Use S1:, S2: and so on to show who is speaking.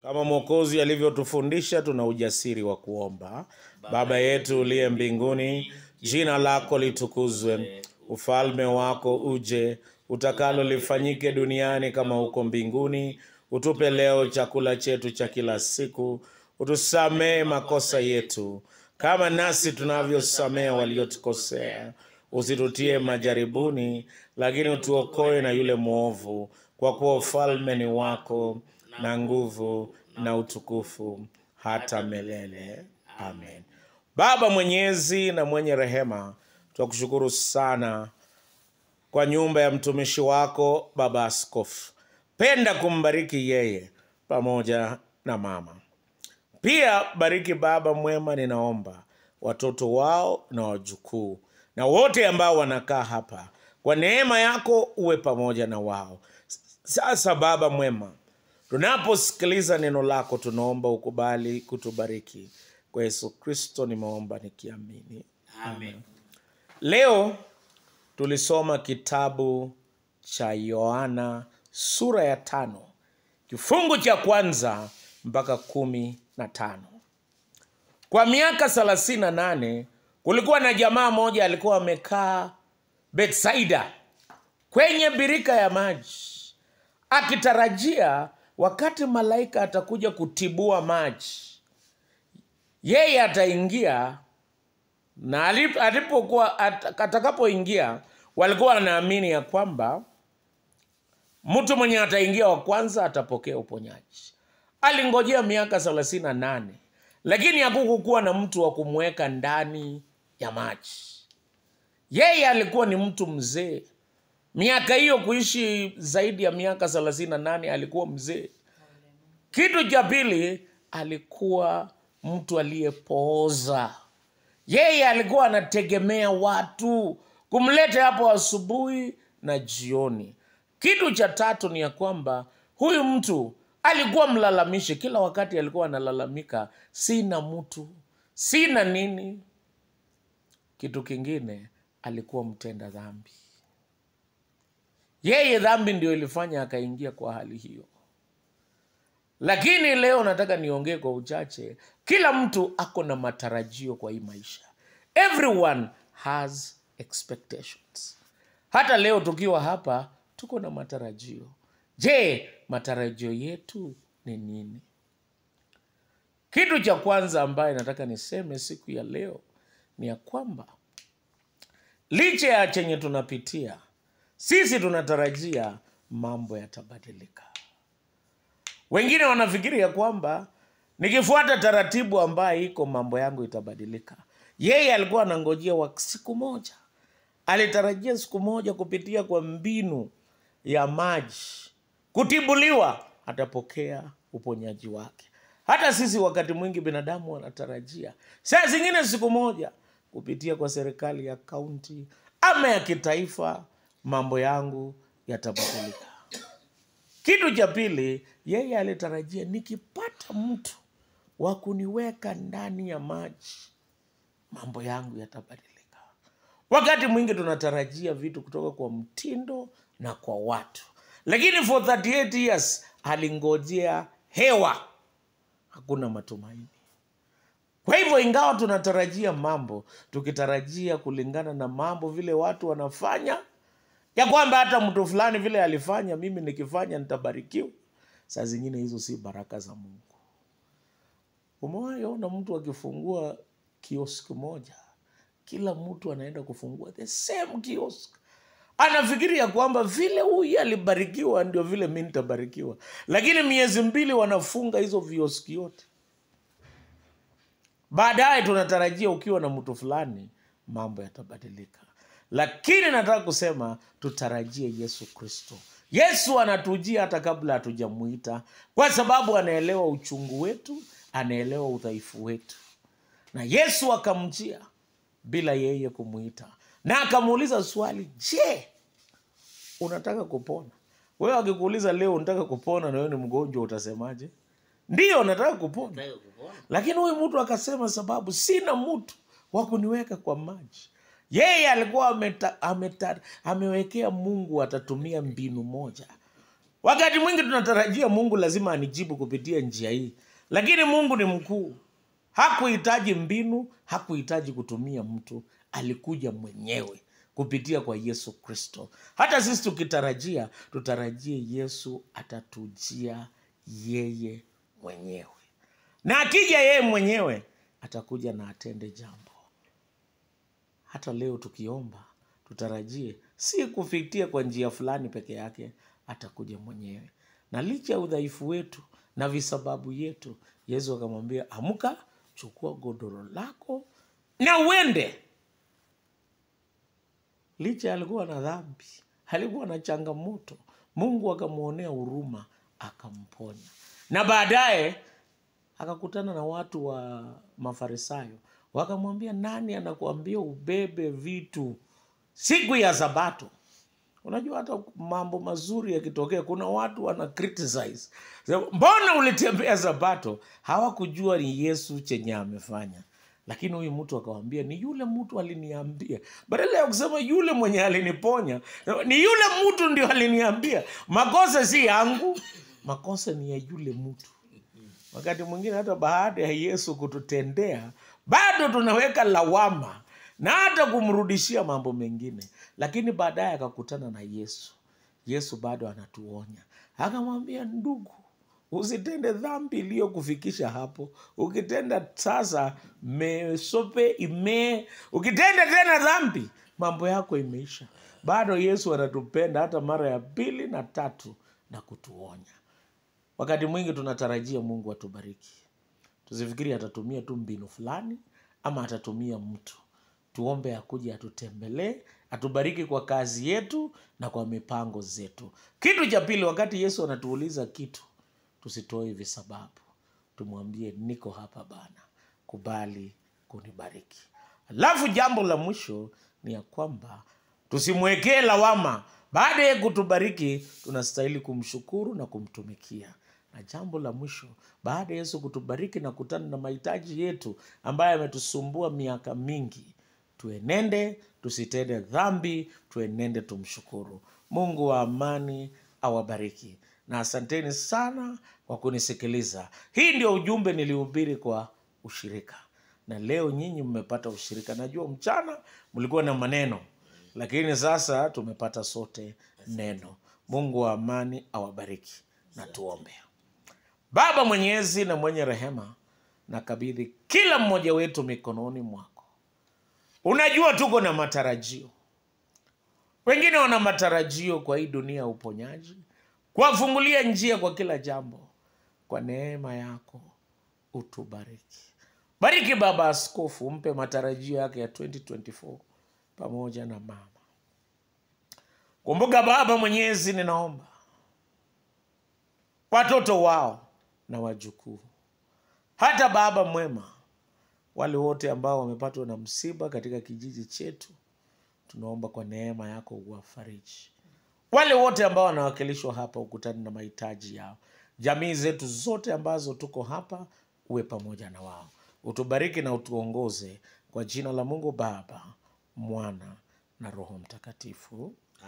S1: Kama Mwokozi alivyotufundisha, tuna ujasiri wa kuomba: Baba yetu uliye mbinguni, jina lako litukuzwe, ufalme wako uje, utakalo lifanyike duniani kama huko mbinguni. Utupe leo chakula chetu cha kila siku, utusamee makosa yetu kama nasi tunavyosamea waliotukosea, usitutie majaribuni, lakini utuokoe na yule mwovu, kwa kuwa ufalme ni wako na nguvu na utukufu hata milele. Amen. Baba mwenyezi na mwenye rehema, tunakushukuru sana kwa nyumba ya mtumishi wako Baba Askofu. Penda kumbariki yeye pamoja na mama pia bariki baba mwema, ninaomba watoto wao na wajukuu na wote ambao wanakaa hapa, kwa neema yako uwe pamoja na wao. Sasa Baba mwema, tunaposikiliza neno lako, tunaomba ukubali kutubariki. Kwa Yesu Kristo nimeomba nikiamini,
S2: Amen.
S1: Leo tulisoma kitabu cha Yohana sura ya tano kifungu cha kwanza mpaka kumi na tano. Kwa miaka thelathini na nane kulikuwa na jamaa moja alikuwa amekaa Betsaida kwenye birika ya maji akitarajia wakati malaika atakuja kutibua maji, yeye ataingia na alip- alipokuwa at- atakapoingia walikuwa wanaamini ya kwamba mtu mwenye ataingia wa kwanza atapokea uponyaji. Alingojea miaka thelathini na nane lakini hakukukuwa na mtu wa kumweka ndani ya maji. Yeye alikuwa ni mtu mzee, miaka hiyo kuishi zaidi ya miaka thelathini na nane alikuwa mzee. Kitu cha pili, alikuwa mtu aliyepooza. Yeye alikuwa anategemea watu kumleta hapo asubuhi na jioni. Kitu cha tatu ni ya kwamba huyu mtu alikuwa mlalamishi, kila wakati alikuwa analalamika, sina mtu, sina nini. Kitu kingine, alikuwa mtenda dhambi. Yeye dhambi ndio ilifanya akaingia kwa hali hiyo. Lakini leo nataka niongee kwa uchache. Kila mtu ako na matarajio kwa hii maisha. Everyone has expectations. Hata leo tukiwa hapa tuko na matarajio. Je, matarajio yetu ni nini? Kitu cha kwanza ambaye nataka niseme siku ya leo ni ya kwamba licha ya chenye tunapitia, sisi tunatarajia mambo yatabadilika. Wengine wanafikiri ya kwamba nikifuata taratibu ambayo iko mambo yangu itabadilika. Yeye alikuwa anangojea wa siku moja, alitarajia siku moja kupitia kwa mbinu ya maji kutibuliwa, atapokea uponyaji wake. Hata sisi wakati mwingi binadamu wanatarajia saa zingine siku moja kupitia kwa serikali ya kaunti ama ya kitaifa, mambo yangu yatabadilika. Kitu cha pili, yeye alitarajia nikipata mtu wa kuniweka ndani ya maji, mambo yangu yatabadilika. Wakati mwingi tunatarajia vitu kutoka kwa mtindo na kwa watu, lakini for 38 years alingojea hewa, hakuna matumaini. Kwa hivyo, ingawa tunatarajia mambo, tukitarajia kulingana na mambo vile watu wanafanya, ya kwamba hata mtu fulani vile alifanya, mimi nikifanya nitabarikiwa. Saa zingine hizo si baraka za Mungu. Umewahi ona mtu akifungua kioski moja, kila mtu anaenda kufungua the same kiosk, anafikiri ya kwamba vile huyu alibarikiwa ndio vile mi nitabarikiwa, lakini miezi mbili wanafunga hizo vioski yote. Baadaye tunatarajia ukiwa na mtu fulani mambo yatabadilika, lakini nataka kusema tutarajie Yesu Kristo. Yesu anatujia hata kabla hatujamuita, kwa sababu anaelewa uchungu wetu, anaelewa udhaifu wetu, na Yesu akamjia bila yeye kumuita, na akamuuliza swali, je, unataka kupona? Wewe akikuuliza leo unataka kupona na wewe ni mgonjwa, utasemaje? Ndiyo, nataka kupona.
S2: Nataka kupona.
S1: Lakini huyu mtu akasema, sababu sina mtu wa kuniweka kwa maji. Yeye alikuwa ameta, ameta, amewekea Mungu atatumia mbinu moja wakati mwingi tunatarajia mungu lazima anijibu kupitia njia hii lakini mungu ni mkuu hakuhitaji mbinu hakuhitaji kutumia mtu alikuja mwenyewe kupitia kwa yesu kristo hata sisi tukitarajia tutarajie yesu atatujia yeye mwenyewe na akija yeye mwenyewe atakuja na atende jambo hata leo tukiomba tutarajie si kufikia kwa njia fulani peke yake atakuja mwenyewe na licha ya udhaifu wetu na visababu yetu yesu akamwambia amka chukua godoro lako na uende licha alikuwa na dhambi alikuwa na changamoto mungu akamwonea huruma akamponya na baadaye akakutana na watu wa mafarisayo wakamwambia nani anakuambia ubebe vitu siku ya sabato unajua hata mambo mazuri yakitokea kuna watu wana criticize Sema, mbona ulitembea sabato hawakujua ni yesu chenye amefanya lakini huyu mtu akawambia ni yule mtu aliniambia badala ya kusema yule mwenye aliniponya ni yule mtu ndio aliniambia makosa si yangu makosa ni ya yule mtu wakati mwingine hata baada ya yesu kututendea bado tunaweka lawama na hata kumrudishia mambo mengine lakini baadaye akakutana na yesu yesu bado anatuonya akamwambia ndugu usitende dhambi iliyokufikisha hapo ukitenda sasa mesope ime ukitenda tena dhambi mambo yako imeisha bado yesu anatupenda hata mara ya pili na tatu na kutuonya wakati mwingi tunatarajia mungu atubariki tusifikiri atatumia tu mbinu fulani ama atatumia mtu tuombe akuje atutembelee atubariki kwa kazi yetu na kwa mipango zetu kitu cha pili wakati yesu anatuuliza kitu tusitoe hivi sababu tumwambie niko hapa bana kubali kunibariki alafu jambo la mwisho ni ya kwamba tusimwekee lawama baada ya kutubariki tunastahili kumshukuru na kumtumikia na jambo la mwisho baada ya yesu kutubariki na kutana na mahitaji yetu ambayo yametusumbua miaka mingi tuenende tusitende dhambi tuenende tumshukuru mungu wa amani awabariki na asanteni sana kwa kunisikiliza hii ndio ujumbe nilihubiri kwa ushirika na leo nyinyi mmepata ushirika najua mchana mlikuwa na maneno lakini sasa tumepata sote neno mungu wa amani awabariki na tuombe baba mwenyezi na mwenye rehema nakabidhi kila mmoja wetu mikononi mwako unajua tuko na matarajio wengine wana matarajio kwa hii dunia ya uponyaji kuwafungulia njia kwa kila jambo kwa neema yako utubariki bariki baba askofu mpe matarajio yake ya 2024 pamoja na mama kumbuka baba mwenyezi ninaomba watoto wao na wajukuu hata baba mwema wale wote ambao wamepatwa na msiba katika kijiji chetu tunaomba kwa neema yako uwafariji wale wote ambao wanawakilishwa hapa ukutani na mahitaji yao jamii zetu zote ambazo tuko hapa uwe pamoja na wao utubariki na utuongoze kwa jina la mungu baba mwana na roho mtakatifu